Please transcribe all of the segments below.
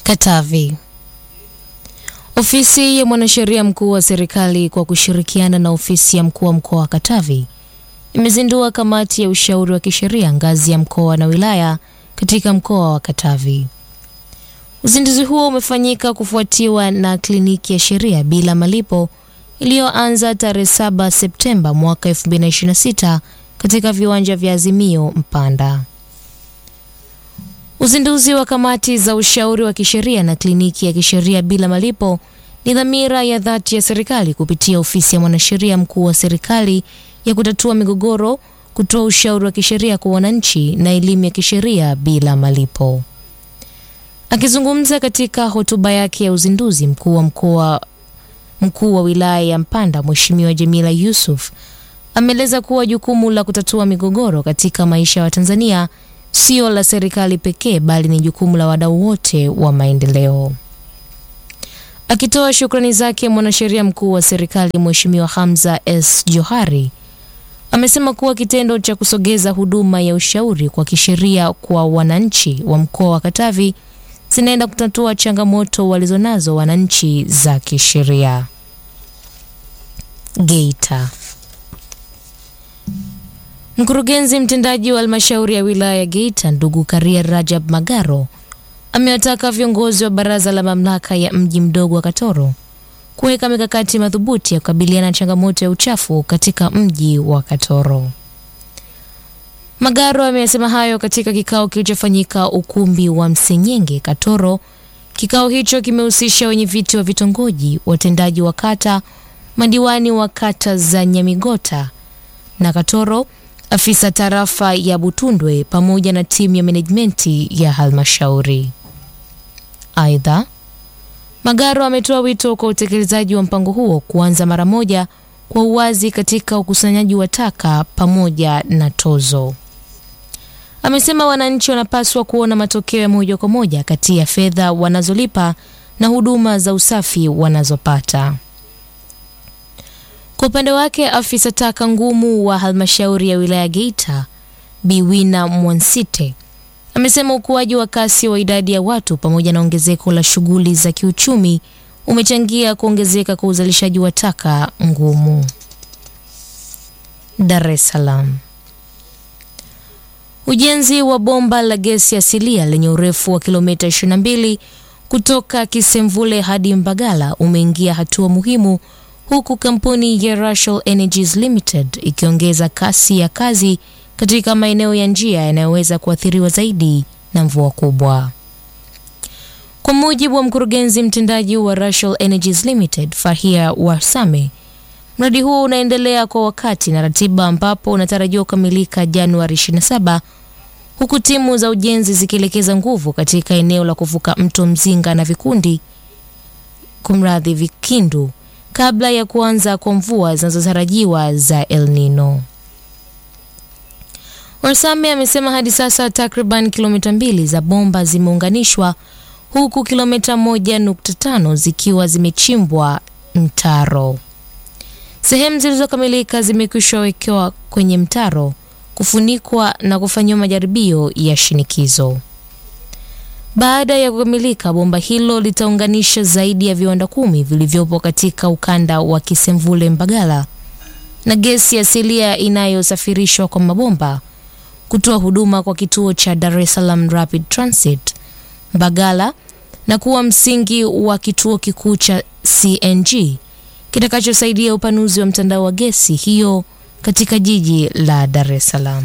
Katavi. Ofisi ya mwanasheria mkuu wa serikali kwa kushirikiana na ofisi ya mkuu wa mkoa wa Katavi imezindua kamati ya ushauri wa kisheria ngazi ya mkoa na wilaya katika mkoa wa Katavi. Uzinduzi huo umefanyika kufuatiwa na kliniki ya sheria bila malipo iliyoanza tarehe 7 Septemba mwaka 2026 katika viwanja vya Azimio Mpanda. Uzinduzi wa kamati za ushauri wa kisheria na kliniki ya kisheria bila malipo ni dhamira ya dhati ya serikali kupitia ofisi ya mwanasheria mkuu wa serikali ya kutatua migogoro, kutoa ushauri wa kisheria kwa wananchi na elimu ya kisheria bila malipo. Akizungumza katika hotuba yake ya uzinduzi, mkuu wa mkoa mkuu wa wilaya ya Mpanda Mheshimiwa Jamila Yusuf ameeleza kuwa jukumu la kutatua migogoro katika maisha ya Watanzania sio la serikali pekee bali ni jukumu la wadau wote wa maendeleo. Akitoa shukrani zake, mwanasheria mkuu wa serikali Mheshimiwa Hamza S Johari amesema kuwa kitendo cha kusogeza huduma ya ushauri kwa kisheria kwa wananchi wa mkoa wa Katavi zinaenda kutatua changamoto walizonazo wananchi za kisheria. Geita. Mkurugenzi mtendaji wa halmashauri ya wilaya ya Geita ndugu Karia Rajab Magaro amewataka viongozi wa baraza la mamlaka ya mji mdogo wa Katoro kuweka mikakati madhubuti ya kukabiliana na changamoto ya uchafu katika mji wa Katoro. Magaro amesema hayo katika kikao kilichofanyika ukumbi wa Msenyenge Katoro. Kikao hicho kimehusisha wenyeviti wa vitongoji, watendaji wa kata, madiwani wa kata za Nyamigota na Katoro, afisa tarafa ya Butundwe pamoja na timu ya menejimenti ya halmashauri. Aidha, Magaro ametoa wito kwa utekelezaji wa mpango huo kuanza mara moja kwa uwazi katika ukusanyaji wa taka pamoja na tozo. Amesema wananchi wanapaswa kuona matokeo ya moja kwa moja kati ya fedha wanazolipa na huduma za usafi wanazopata. Kwa upande wake, afisa taka ngumu wa halmashauri ya wilaya Geita Biwina Mwansite amesema ukuaji wa kasi wa idadi ya watu pamoja na ongezeko la shughuli za kiuchumi umechangia kuongezeka kwa uzalishaji wa taka ngumu. Dar es Salaam. Ujenzi wa bomba la gesi asilia lenye urefu wa kilomita 22 kutoka Kisemvule hadi Mbagala umeingia hatua muhimu huku kampuni ya Russell Energies Limited ikiongeza kasi ya kazi katika maeneo ya njia yanayoweza kuathiriwa zaidi na mvua kubwa. Kwa mujibu wa mkurugenzi mtendaji wa Russell Energies Limited, Fahia Warsame, mradi huo unaendelea kwa wakati na ratiba ambapo unatarajiwa kukamilika Januari 27 huku timu za ujenzi zikielekeza nguvu katika eneo la kuvuka mto Mzinga na vikundi kumradhi, Vikindu kabla ya kuanza kwa mvua zinazotarajiwa za El Nino. Warsame amesema hadi sasa takriban kilomita mbili za bomba zimeunganishwa huku kilomita moja nukta tano zikiwa zimechimbwa mtaro. Sehemu zilizokamilika zimekwisha wekewa kwenye mtaro, kufunikwa na kufanyiwa majaribio ya shinikizo. Baada ya kukamilika, bomba hilo litaunganisha zaidi ya viwanda kumi vilivyopo katika ukanda wa Kisemvule Mbagala na gesi asilia inayosafirishwa kwa mabomba kutoa huduma kwa kituo cha Dar es Salaam Rapid Transit Mbagala na kuwa msingi wa kituo kikuu cha CNG kitakachosaidia upanuzi wa mtandao wa gesi hiyo katika jiji la Dar es Salaam.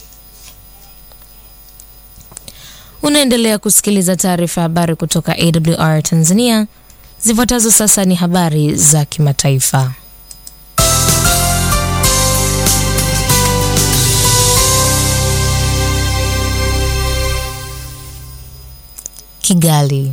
Unaendelea kusikiliza taarifa ya habari kutoka AWR Tanzania. Zifuatazo sasa ni habari za kimataifa. Kigali.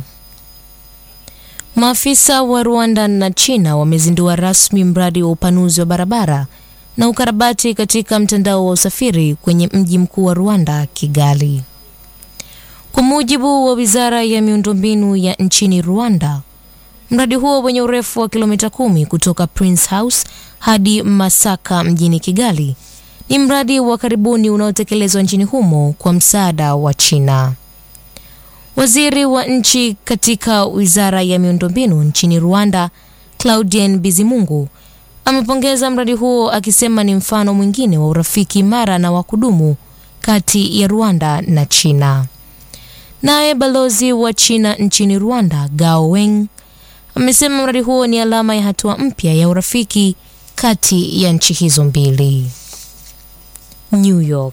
Maafisa wa Rwanda na China wamezindua rasmi mradi wa upanuzi wa barabara na ukarabati katika mtandao wa usafiri kwenye mji mkuu wa Rwanda, Kigali. Kwa mujibu wa Wizara ya Miundombinu ya nchini Rwanda, mradi huo wenye urefu wa kilomita kumi kutoka Prince House hadi Masaka mjini Kigali ni mradi wa karibuni unaotekelezwa nchini humo kwa msaada wa China. Waziri wa nchi katika wizara ya miundombinu nchini Rwanda, Claudien Bizimungu, amepongeza mradi huo akisema ni mfano mwingine wa urafiki imara na wa kudumu kati ya Rwanda na China. Naye balozi wa China nchini Rwanda, Gao Weng, amesema mradi huo ni alama ya hatua mpya ya urafiki kati ya nchi hizo mbili. New York.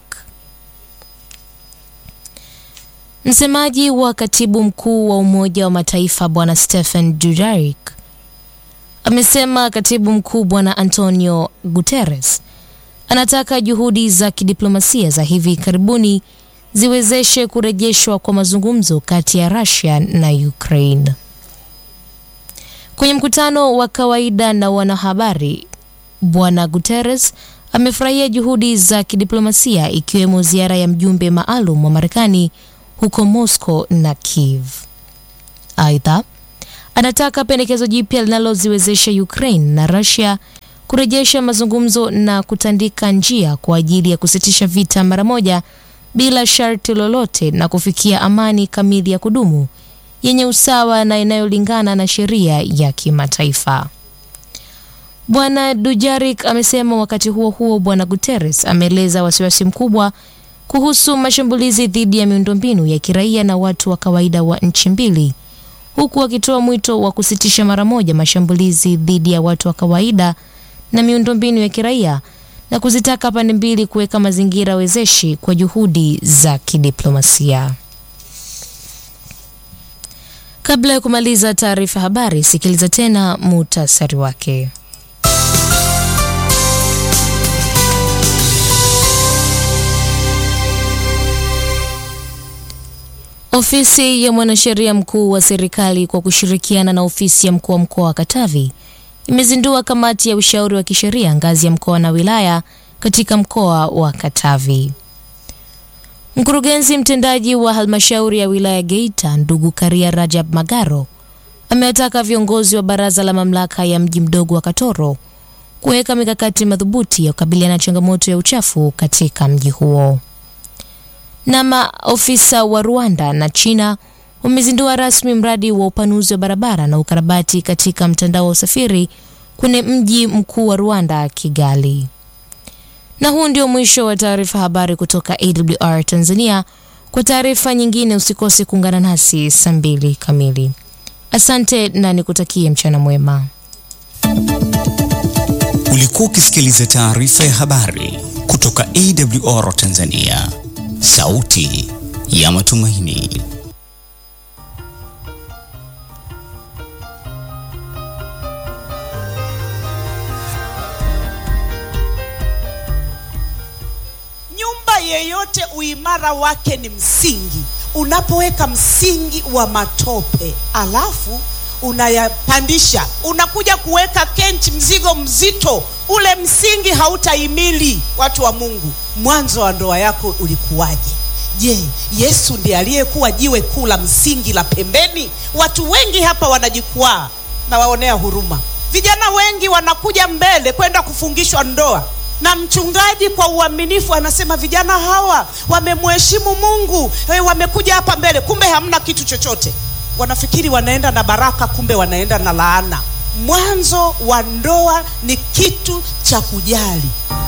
Msemaji wa katibu mkuu wa Umoja wa Mataifa Bwana Stephen Dujarric amesema katibu mkuu Bwana Antonio Guterres anataka juhudi za kidiplomasia za hivi karibuni ziwezeshe kurejeshwa kwa mazungumzo kati ya Russia na Ukraine. Kwenye mkutano wa kawaida na wanahabari, Bwana Guterres amefurahia juhudi za kidiplomasia ikiwemo ziara ya mjumbe maalum wa Marekani huko Moscow na Kiev. Aidha, anataka pendekezo jipya linaloziwezesha Ukraine na Russia kurejesha mazungumzo na kutandika njia kwa ajili ya kusitisha vita mara moja bila sharti lolote na kufikia amani kamili ya kudumu yenye usawa na inayolingana na sheria ya kimataifa. Bwana Dujarric amesema. Wakati huo huo, Bwana Guterres ameeleza wasiwasi mkubwa kuhusu mashambulizi dhidi ya miundombinu ya kiraia na watu wa kawaida wa nchi mbili, huku akitoa mwito wa kusitisha mara moja mashambulizi dhidi ya watu wa kawaida na miundombinu ya kiraia na kuzitaka pande mbili kuweka mazingira wezeshi kwa juhudi za kidiplomasia. Kabla ya kumaliza taarifa habari, sikiliza tena muhtasari wake. Ofisi ya mwanasheria mkuu wa serikali kwa kushirikiana na ofisi ya mkuu wa mkoa wa Katavi imezindua kamati ya ushauri wa kisheria ngazi ya mkoa na wilaya katika mkoa wa Katavi. Mkurugenzi mtendaji wa halmashauri ya wilaya Geita, ndugu Karia Rajab Magaro, amewataka viongozi wa baraza la mamlaka ya mji mdogo wa Katoro kuweka mikakati madhubuti ya kukabiliana na changamoto ya uchafu katika mji huo. Na maofisa wa Rwanda na China wamezindua rasmi mradi wa upanuzi wa barabara na ukarabati katika mtandao wa usafiri kwenye mji mkuu wa Rwanda, Kigali. Na huu ndio mwisho wa taarifa habari kutoka AWR Tanzania. Kwa taarifa nyingine usikose kuungana nasi saa mbili kamili. Asante na nikutakie mchana mwema. Ulikuwa ukisikiliza taarifa ya habari kutoka AWR Tanzania, sauti ya matumaini. Nyumba yeyote uimara wake ni msingi. Unapoweka msingi wa matope alafu unayapandisha, unakuja kuweka kenchi, mzigo mzito, ule msingi hautahimili. Watu wa Mungu, mwanzo wa ndoa yako ulikuwaje? Je, Yesu ndiye aliyekuwa jiwe kuu la msingi la pembeni? Watu wengi hapa wanajikwaa, na waonea huruma. Vijana wengi wanakuja mbele kwenda kufungishwa ndoa na mchungaji kwa uaminifu anasema vijana hawa wamemheshimu Mungu, hey, wamekuja hapa mbele, kumbe hamna kitu chochote. Wanafikiri wanaenda na baraka, kumbe wanaenda na laana. Mwanzo wa ndoa ni kitu cha kujali.